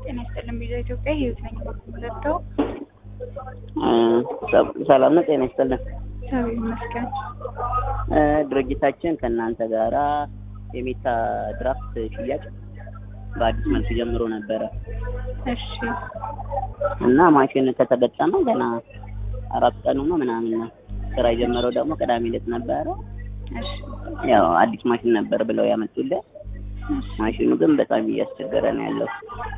ጤና ይስጥልን ቪዛ ኢትዮጵያ ህይወት ነኝ የምለብተው ሰላም ነው። ጤና ይስጥልን። እግዚአብሔር ይመስገን። ድርጅታችን ከእናንተ ጋራ የሜታ ድራፍት ሽያጭ በአዲስ መልክ ጀምሮ ነበረ እሺ እና ማሽን ከተገጠመ ገና አራት ቀኑ ነው ምናምን ነው። ስራ የጀመረው ደግሞ ቅዳሜ ዕለት ነበረ። እሺ ያው አዲስ ማሽን ነበር ብለው ያመጡልን። ማሽኑ ግን በጣም እያስቸገረ ነው ያለው።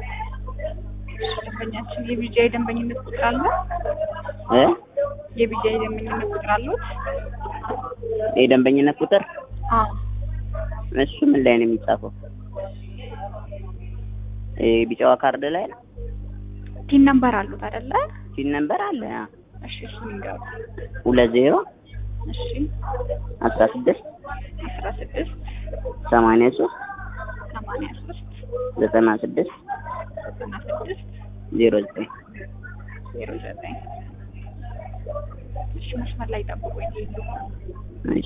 ደንበኛችን የቢጃ የደንበኝነት ቁጥር አለ? እ የቢጃ የደንበኝነት ቁጥር አሉት? የደንበኝነት ቁጥር አዎ እሱ ምን ላይ ነው የሚጻፈው? ቢጫዋ ካርድ ላይ ነው። ቲን ነምበር አሉት አይደለ? ሲል ነበር አለ አ እሺ እሱን ይንገሩ። ሁለት ዜሮ እሺ አስራ ስድስት አስራ ስድስት ሰማንያ ሶስት ሰማንያ ሶስት ዘጠና ስድስት ዘጠና ስድስት ዜሮ ዘጠኝ ዜሮ ዘጠኝ እሺ መስመር ላይ ጠብቁኝ። እሺ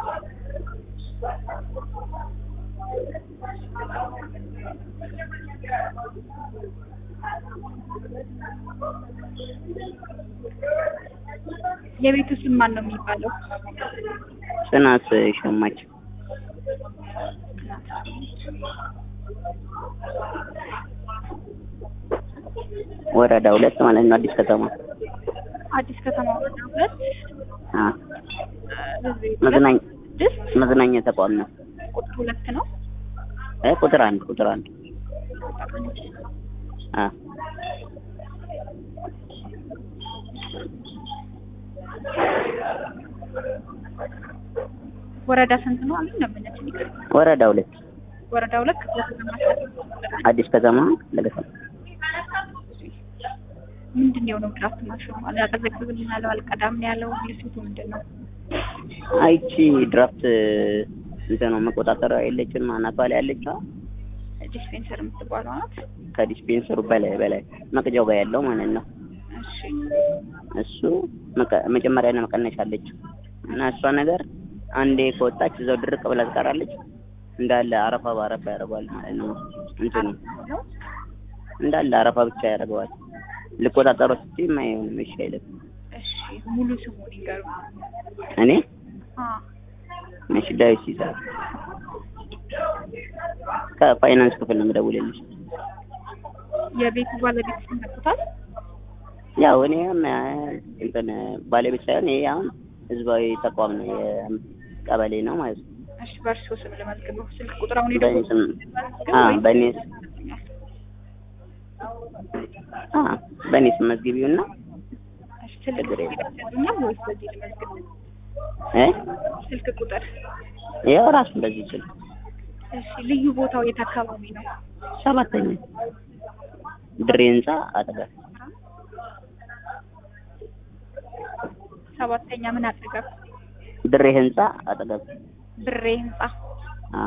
የቤቱ ስም ማን ነው የሚባለው? ጽናት ሸማች ወረዳ ሁለት ማለት ነው። አዲስ ከተማ አዲስ ከተማ ወረዳ ሁለት አ ህዝብ መዝናኛ ስድስት መዝናኛ ተቋም ነው። ቁጥር ሁለት ነው። እ ቁጥር አንድ ቁጥር አንድ አ ወረዳ ስንት ነው አሉኝ? ደንበኛችን ይቅር ወረዳ ሁለት ወረዳ ሁለት ክፍለ ከተማ አዲስ ከተማ ለገሰም ምንድን ነው የሆነው? ድራፍት ማሽኑ አላቀዘቅዝልን ያለው አልቀዳም ነው ያለው። ልስቱ ምንድን ነው? አይቺ ድራፍት እንትን ነው መቆጣጠሪያ የለችም አናቷ ላይ ያለችው ዲስፔንሰር የምትባለው ናት። ከዲስፔንሰሩ በላይ በላይ መቅጃው ጋር ያለው ማለት ነው። እሺ እሱ መቀ- መጨመሪያና መቀነሻ አለችው እና እሷ ነገር አንዴ ከወጣች እዛው ድርቅ ብላ ትቀራለች። እንዳለ አረፋ በአረፋ ያደርገዋል ማለት ነው። እንትኑ እንዳለ አረፋ ብቻ ያደርገዋል። ልቆጣጠረው ስትይ አይሆንም፣ እሺ አይልም። እሺ ሙሉ ስሙን ይንገሩ። እኔ አ እሺ ዳዊት ሲሳይ ከፋይናንስ ክፍል ነው የምደውልልሽ። የቤቱ ባለቤት ስም ያውቁታል? ያው እኔም እ፣ እንትን ባለቤት ሳይሆን ይሄ አሁን ህዝባዊ ተቋም ነው የቀበሌ ነው ማለት ነው። እሺ በእርሶ ስም ልመዝግበው። ስልክ ቁጥር አሁን በእኔ የደወሉት ስም ልመዝግብ አ ወይስ በእኔ አ በእኔ ስም መዝግቢውና እሺ ስልክ ችግር የለም። ቁጥር ይሰጡኛል ወይስ በዚህ ልመዝግብ? እ ስልክ ቁጥር ያው ራሱ እንደዚህ ይችላል። እሺ ልዩ ቦታው የት አካባቢ ነው? ሰባተኛ ድሬ ህንጻ አጠገብ ሰባተኛ ምን አጠገብ? ድሬ ህንጻ አጠገብ ብሬ ህንጻ። አ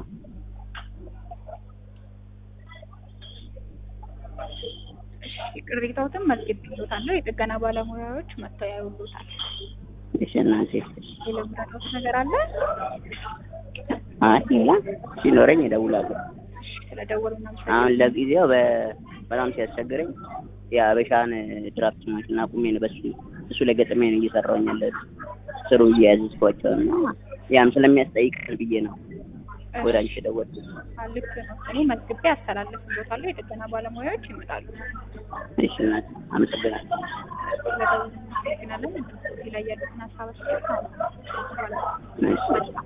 እሺ ቅሬታዎትን መዝግቤልዎታለሁ። የጥገና ባለሙያዎች መጥተው ያዩልዎታል። እሺ እናቴ ሌላ ምረዳዎት ነገር አለ? አይ ሌላ ሲኖረኝ እደውላለሁ። እሺ ስለደወሉ አሁን እናመሰግናለን። ለጊዜው በ- በጣም ሲያስቸግረኝ የአበሻን ድራፍት ማሽን አቁሜ ነው በሱ እሱ ላይ ገጥሜ ነው እየሰራሁኝ ያለሁት ስሩ እየያዝኳቸው እና ያም ስለሚያስጠይቅ ብዬ ነው ወደ አንቺ የደወልኩት። አዎ፣ ልክ ነው። እኔ መዝግቤ አስተላልፍልዎታለሁ። የጥገና ባለሙያዎች ይመጣሉ። እሺ እናቴ አመሰግናለሁ። ስለደወሉ እናመሰግናለን። እዚህ ላይ ያሉትን ሀሳብ አስተያየት አሁን እሺ